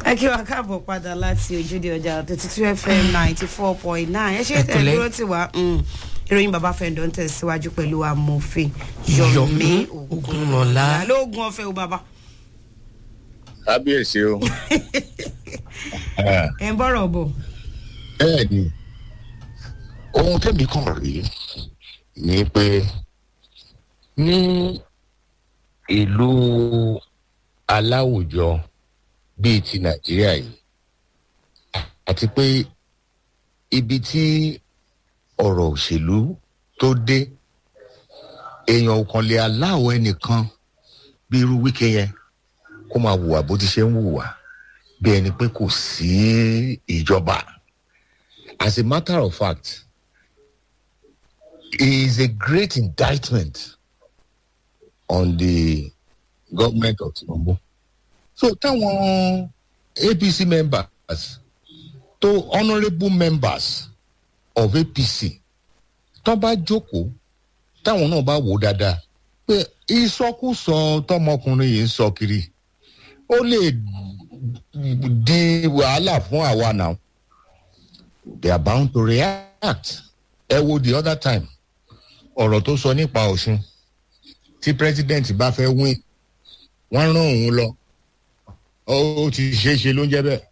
ẹ kí wa káàbọ̀ padà láti ojúde ọjà thirty two fm ninety four point nine ẹ ṣe tẹ̀ dúró tì wá ìròyìn bàbá fẹ́ǹdọ̀ ń tẹ̀síwájú pẹ̀lú amòfin yomi Ogunlọlá. lóògùn ọ̀fẹ́ o bàbá kábíyèsí o. ẹ̀ ń bọ̀rọ̀ bọ̀ bẹ́ẹ̀ ni ohun tẹ́mi kàn rí ni pé ní ìlú aláwùjọ bíi ti nàìjíríà yìí àti pé ibi tí ọ̀rọ̀ òṣèlú tó dé èèyàn ò kàn lè aláwọ̀ ẹnìkan bí irú wíkẹ́ yẹn kó máa hùwà bó ti ṣe ń hùwà bí ẹni pé kò sí ìjọba as a matter of fact it is a great indictment on the government of tinubu so táwọn apc members tó honourable members of apc tó bá jókòó táwọn náà bá wò ó dáadáa pé ìsọkúsọ tọmọkùnrin yìí ń sọ kiri ó lè di wàhálà fún àwa náà they are bound to react ẹ wo the other time ọ̀rọ̀ tó sọ nípa ọ̀ṣun tí president bá fẹ́ win wọ́n rán òun lọ ó ti ṣeé ṣe ló ń jẹ́ bẹ́ẹ̀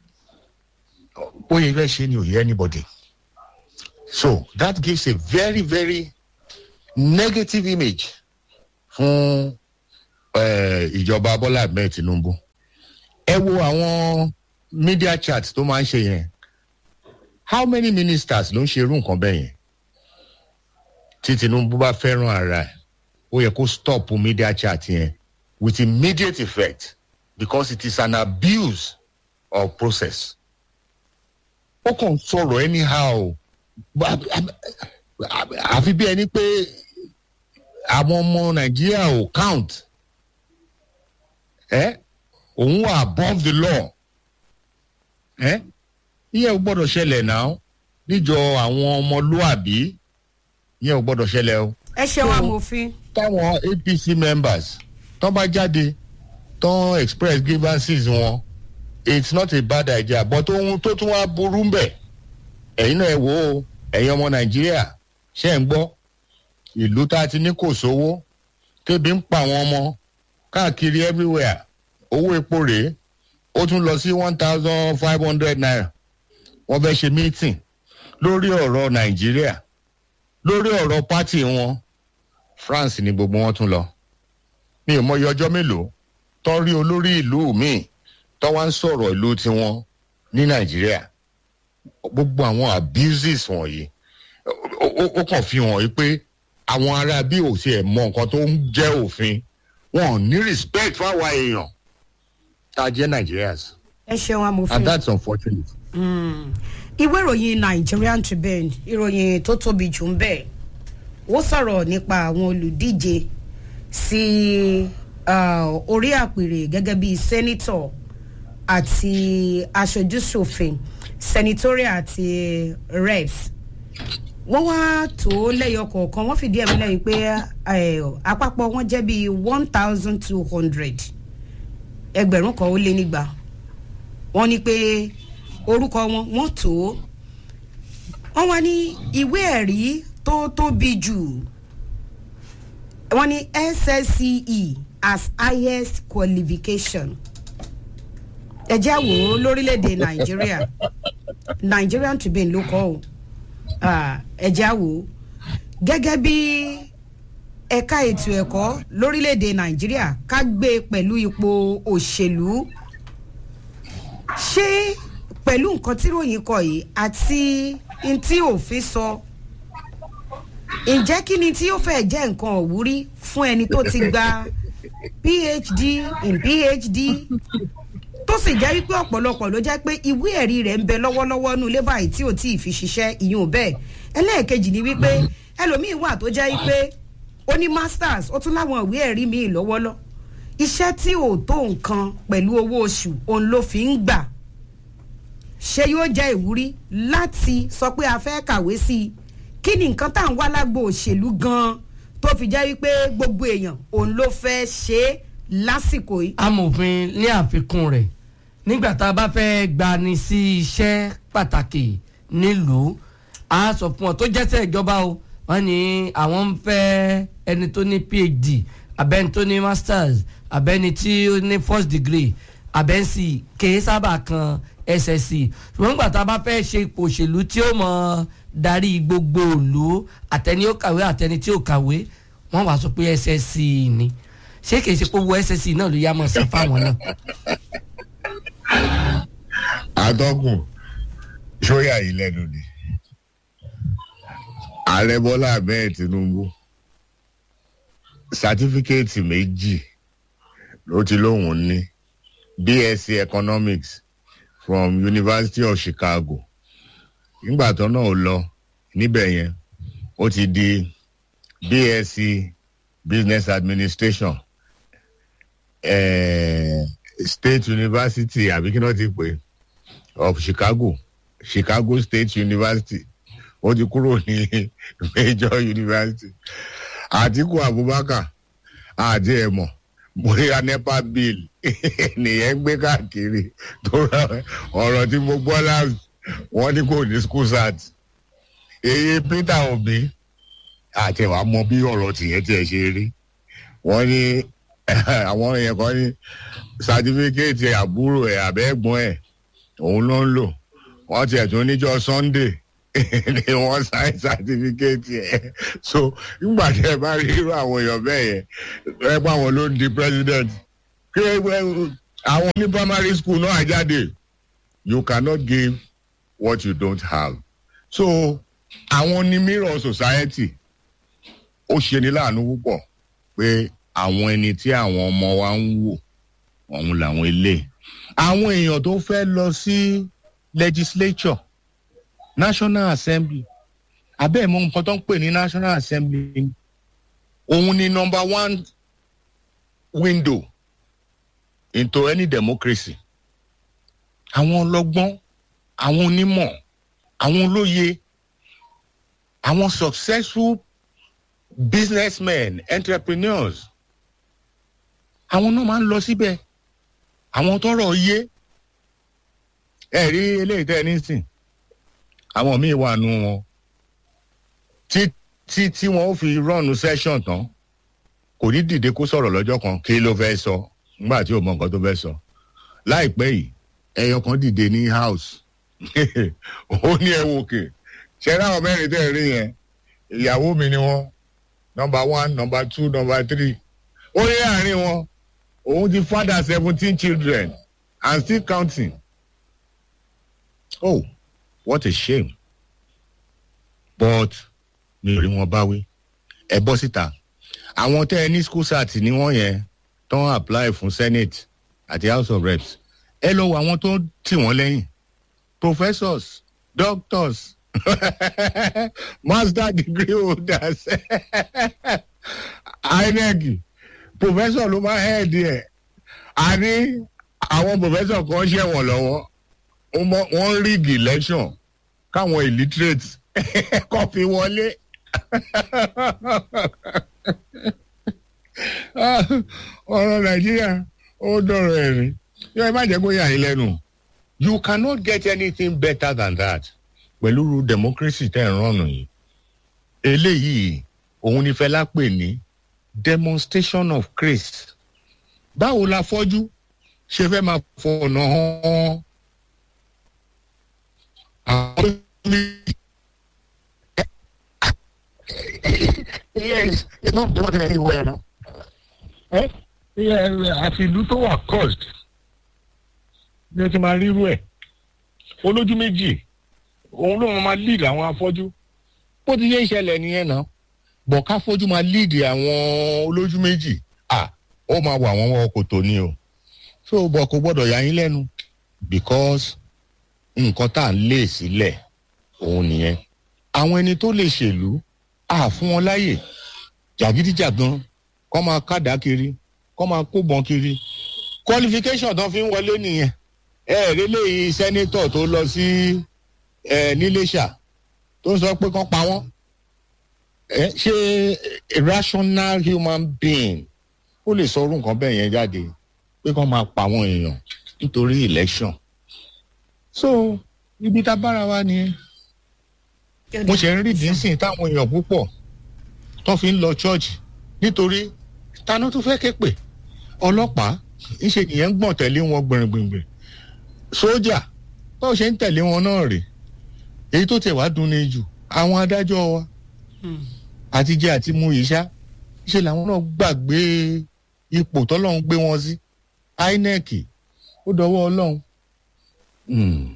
bóyá fẹ́ ṣe ni ò yẹ anybody so that gives a very very negative image fún eh, ìjọba bọ́lá ahmed tinubu ẹ wo àwọn media chat tó máa ń ṣe yẹn how many ministers ló ń ṣe irú nǹkan bẹ́ẹ̀ yẹn tí tinubu bá fẹ́ràn ara ẹ̀ ó yẹ kó stop media chat yẹn with immediate effect because it is an abuse of process ó kàn sọ̀rọ̀ anyhow àfi bí ẹni pé àwọn ọmọ nàìjíríà ò count ẹ òun wà above the law ẹ ìyẹn ò gbọ́dọ̀ ṣẹlẹ̀ náà níjọ àwọn ọmọlúàbí ìyẹn ò gbọ́dọ̀ ṣẹlẹ̀ o ẹ ṣeun amòfin táwọn apc members tán bá jáde tán express grievances wọn it's not a bad idea but ohun tó tún wá burú ń bẹ̀ ẹ̀yin náà ẹ wò ó ẹ̀yin ọmọ nàìjíríà ṣe ń gbọ́ ìlú tá a ti ní kò sówó tébi ń pa àwọn ọmọ káàkiri everywhere owó epo rèé ó tún lọ sí one thousand five hundred naira wọ́n fẹ́ ṣe meeting lórí ọ̀rọ̀ nàìjíríà lórí ọ̀rọ̀ pátì wọn france ni gbogbo wọn tún lọ mi ò mọyì ọjọ́ mélòó tán rí olórí ìlú míì tán wá ń sọ̀rọ̀ ìlú tiwọn ní nàìjíríà gbogbo àwọn abuses wọ̀nyí ó- ó ó kàn fi hàn yí pé àwọn ará bí ò tiẹ̀ mọ nǹkan tó ń jẹ́ òfin wọn ò ní respect fáwa èèyàn tá a jẹ́ nigerians ẹ ṣeun amòfin and that's unfortunate. ìwé ìròyìn nigerian tribune ìròyìn tó tóbi jù ń bẹ̀ ó sọ̀rọ̀ nípa àwọn olùdíje sí ah, orí àpèrè gẹ́gẹ́ bíi sẹ́nitọ̀ àti aṣojúṣòfin senatorial àti reps wọ́n wá tó lẹ́yọ kọ̀ọ̀kan wọ́n fìdí ẹ̀mí lẹ́yìn pé eh, àpapọ̀ wọn jẹ́ bíi one thousand two hundred ẹgbẹ̀rún kan ó lé nígbà wọ́n ní pé orúkọ wọn wọ́n tó wọ́n wá ní ìwé ẹ̀rí tó tóbi jù wọ́n ní ssce as highest qualification ẹ̀jẹ̀ wò ó lórílẹ̀‐èdè nàìjíríà nigerian tribune ló kọ́ ọ́ Ah, ẹ̀jẹ̀ wò ó gẹ́gẹ́ bí ẹ̀ka ètò ẹ̀kọ́ lórílẹ̀‐èdè nàìjíríà ká gbé e pẹ̀lú ipò òṣèlú ṣé pẹ̀lú nǹkan tí ròyìn kọ yìí àti n tí òfin sọ ǹjẹ́ kí ni tí ó fẹ́ jẹ́ nǹkan òwúrí fún ẹni tó ti gba phd in phd tó sì jẹ́ wípé ọ̀pọ̀lọpọ̀ ló jẹ́ pé ìwé ẹ̀rí rẹ̀ ń bẹ lọ́wọ́lọ́wọ́ nù lébà yìí tí ò tí ì fi ṣiṣẹ́ ìyún bẹ́ẹ̀ ẹlẹ́ẹ̀kejì ni wípé ẹlòmíín wà tó jẹ́ wípé ó ní masters ó tún láwọn ìwé ẹ̀rí míì lọ́wọ́lọ́ iṣẹ́ tí ò tó nǹkan pẹ̀lú owó oṣù òun ló fi ń gbà ṣé yóò jẹ́ ìwúrí láti sọ pé a fẹ́ kàwé sí i kí ni nǹkan tá à ń wá lágbo òṣèlú gan-an tó fi jẹ́ wípé gbogbo èèyàn òun ló fẹ́ ṣe é lásìkò yìí. amòfin ní àfikún rẹ̀ nígbà tá a bá fẹ́ gbani sí iṣẹ́ pàtàkì nílùú a sọ fún ọ tó jẹ́sẹ̀ ìjọba o wọ́n ní àwọn ń fẹ́ ẹni tó ní phd abẹ́ni tó ní masters abẹ́ni tí ó ní first degree abẹ́nsì kèé sábà kan ssc ṣùgbọ́n nígbà tá a bá fẹ́ ṣe ipò òṣèlú tí ó mọ̀ darí gbogbo òlu àtẹni ó kàwé àtẹni tí ó kàwé wọ́n wàá sọ pé ssc ni ṣé kìí ṣe pé owó ssc náà ló yá mọ̀ sí fáwọn náà. atọ́kùn sóyà yìí lẹ́nu ni ààrẹ bọ́lá ahmed tinubu sátífíkẹ́ẹ̀tì méjì ló ti lóun ní bsc economics from university of chicago nígbà tó náà ó lọ níbẹ̀ yẹn ó ti di bsc business administration eh, state university àbí kí náà ti pè of chicago chicago state university ó ti kúrò ní major university àtiku abubakar àti ẹ̀mọ́ bóyá nepa bill nìyẹn gbé káàkiri tó rà ọ̀rọ̀ tí mo gbọ́ láàrú wọ́n ní kò ní school sat èyí peter obi àti ẹ̀wà mọ bí ọ̀rọ̀ tìyẹn tiẹ̀ ṣe rí wọ́n ní àwọn èèyàn kan ní sátífíkẹ́ẹ̀tì àbúrò ẹ̀ àbẹ́gbọ́n ẹ̀ òun ló ń lò wọ́n tiẹ̀ tún níjọ́ sunday ni wọ́n sáyẹn sátífíkẹ́ẹ̀tì ẹ̀ so nígbà tí ẹ bá rí irú àwọn èèyàn bẹ́ẹ̀ yẹn ẹ pa àwọn ló ń di president kí àwọn ní primary school náà jáde you cannot give what you don't have so àwọn ní mirror society ó ṣe ní láàánú púpọ̀ pé àwọn ẹni tí àwọn ọmọ wa ń wò ọ̀hún làwọn ilé àwọn èèyàn tó fẹ́ lọ sí legislature national assembly abẹ́ ìmọ̀ nǹkan tó ń pè ní national assembly òun ni number one window into any democracy àwọn ọlọ́gbọ́n àwọn onímọ̀ àwọn olóye àwọn successful businessmen entrepreneurs àwọn náà máa ń lọ síbẹ̀ àwọn tọrọ yé ẹ rí eléyìí tẹ́ ẹ nísìn àwọn míì wà nù wọn tí tí tí wọn ó fi rọ́ọ̀nù session tán kò ní dìde kó sọ̀rọ̀ lọ́jọ́ kan kí ló fẹ́ sọ nígbà tí ò mọ nǹkan tó fẹ́ sọ láìpẹ́ yìí ẹyọ kan dìde ní house ó ní ẹ wò kè ṣe ráwọn mẹ́rin tẹ́ ẹ rí yẹn ìyàwó mi ni wọ́n number one number two number three ó yẹ àárín wọn òun ti father seventeen children and still counting oh what a shame but mi ò rí wọn báwí ẹ bọ́ síta àwọn tẹ́ ẹ ní school sat ní wọ́n yẹn tó ń apply fún senate àti house of reps ẹ lọ wọ àwọn tó ń tì wọ́n lẹ́yìn professors doctors master degree holders inec professor ló máa head ẹ̀ àní àwọn professor kan ṣẹ̀wọ̀n lọ́wọ́ wọ́n ń rig election káwọn illiterate kọ́ fi wọlé ọ̀rọ̀ nàìjíríà ó dọ̀rọ̀ ẹ̀rín yóò ẹ má jẹ́ kó yà yín lẹ́nu you cannot get anything better than that pẹ̀lú democracy tẹ̀ ń rànù yìí eléyìí òun ni fẹlá pè ní demonstration of grace báwo la fọ́jú ṣe fẹ́ máa fọ̀nà hàn àwọn yes, it's not going anywhere now. ẹ àti ìlú tó wà cost ní o ti máa rírú ẹ olójú méjì òun ló máa lead àwọn afọ́jú bó ti yé ìṣẹ̀lẹ̀ nìyẹn náà bọ̀ ká fojú máa lead àwọn olójú méjì à ó máa wà wọ́n wọ́n kò tó ní o so bọ̀ kò gbọ́dọ̀ yà yín lẹ́nu because nǹkan tá à ń lé sílẹ̀ òun nìyẹn àwọn ẹni tó lè ṣèlú à fún wọn láyè jàgídíjàgan kọ́ máa kádàá kiri kọ́ máa kóbọn kiri qualification tó fi ń wọlé nìyẹn ẹ rí léyìí sẹ́nétọ̀ tó lọ sí ẹ níléṣà tó ń sọ pé kán pa wọ́n ẹ ṣé rational human being ó lè sọ orú nǹkan bẹ́ẹ̀ yẹn jáde pé kán máa pa àwọn èèyàn nítorí election so ibi tá a bára wa nìyẹn mo ṣe ń rí dínsìn táwọn èèyàn púpọ̀ tó fi ń lọ chọ́ọ̀chì nítorí taná tó fẹ́ ké pè ọlọ́pàá ńṣe nìyẹn ń gbọ̀n tẹ̀lé wọn gbìngbìngbìn sójà báwo ṣe ń tẹ̀lé wọn náà rè èyí tó tẹ̀ wá dùn ní jù àwọn adájọ́ wa àti jẹ́ àti mu yìí ṣá ṣe làwọn náà gbàgbé ipò tọ́lọ́run gbé wọn sí inec ó dọwọ́ ọlọ́run. Hmm.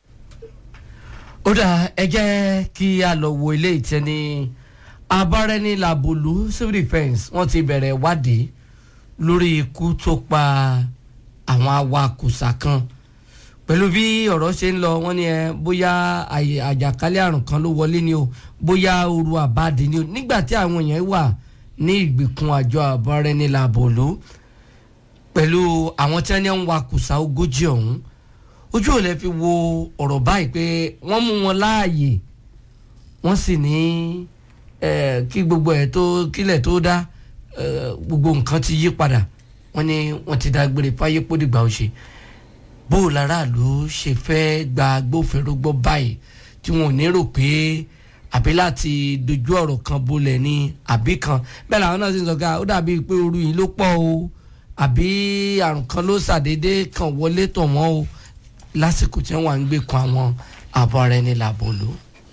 ó dà ẹ jẹ́ kí a lọ wo ilé ìtẹ́ni abárẹ́ni làbòlú civil defence wọ́n ti bẹ̀rẹ̀ ìwádìí lórí ikú tó pa àwọn awakùsà kan pẹ̀lú bí ọ̀rọ̀ ṣe ń lọ wọ́n ní ẹ bóyá àyè- àjàkálẹ̀ àrùn kan ló wọlé ni o bóyá ooru àbáàdì ni o nígbà tí àwọn èèyàn wà ní ìgbèkùn àjọ abárẹ́ni làbòlú pẹ̀lú àwọn tí wọ́n ní ń wakùsà ogójì ọ̀hún ojú ò lè fi wo ọ̀rọ̀ báyìí pé wọ́n mú wọn láàyè wọ́n sì ní eh, kí gbogbo ẹ̀ tó kílẹ̀ tó dá eh, gbogbo nǹkan ti yí padà wọ́n ní wọ́n ti dágbére fáyé pódìgbà ó ṣe bó o láràlú ṣe fẹ́ gba agbófinró gbọ́ báyìí tí wọn ò ní rò pé àbí láti dojú ọ̀rọ̀ kan bolẹ̀ ni àbí kan bẹ́ẹ̀ làwọn náà sì ń sọ ká ó dàbí pé ooru yìí ló pọ̀ o àbí àrùn kan ló ṣàdédé kan wọlé tọ̀ wọ́n o lásìkò tí wọ́n wà ń gbé kan àwọn àbọ̀ ara ẹni làbò lò.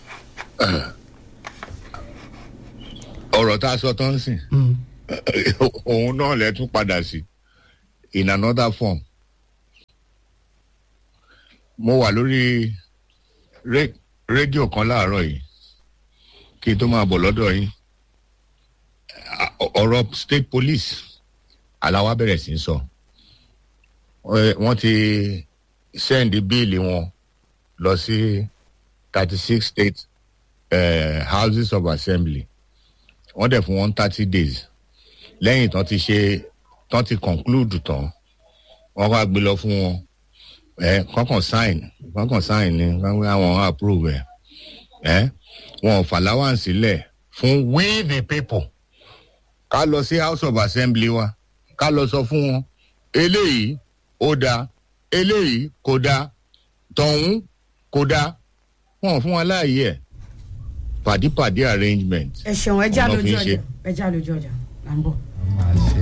ọ̀rọ̀ tá a sọ tán sìn òun náà lẹ tún padà sí in another form mo wà lórí ré- rédíò kan láàárọ̀ yìí kí n tó máa bọ̀ lọ́dọ̀ yín À- ọ̀rọ̀ state police aláwa bẹ̀rẹ̀ sí í sọ Ẹ, wọ́n ti sẹ́ndí bíìlì wọn lọ sí thirty six state uh, houses of assembly wọ́n dẹ̀ fún wọn thirty days lẹ́yìn tán ti ṣe tán ti conclude tán wọ́n wá gbé lọ fún wọn ẹ kọ́kàn sign kọ́kàn sign ni wọ́n wá wọn approve ẹ̀ ẹ wọn ò fàláwà sílẹ̀ fún we the people ká lọ sí house of assembly wa ká lọ sọ fún wọn eléyìí ó dáa eléyìí kò dáa tọ̀hún kò dáa wọn ò fún wa láàyè ẹ̀ pàdípàdé arrangement ẹ ṣeun ẹ já Ọ̀nà fi lójú ń ṣe. ọjà ẹ já lójú ọjà à ń bọ̀. máa ṣe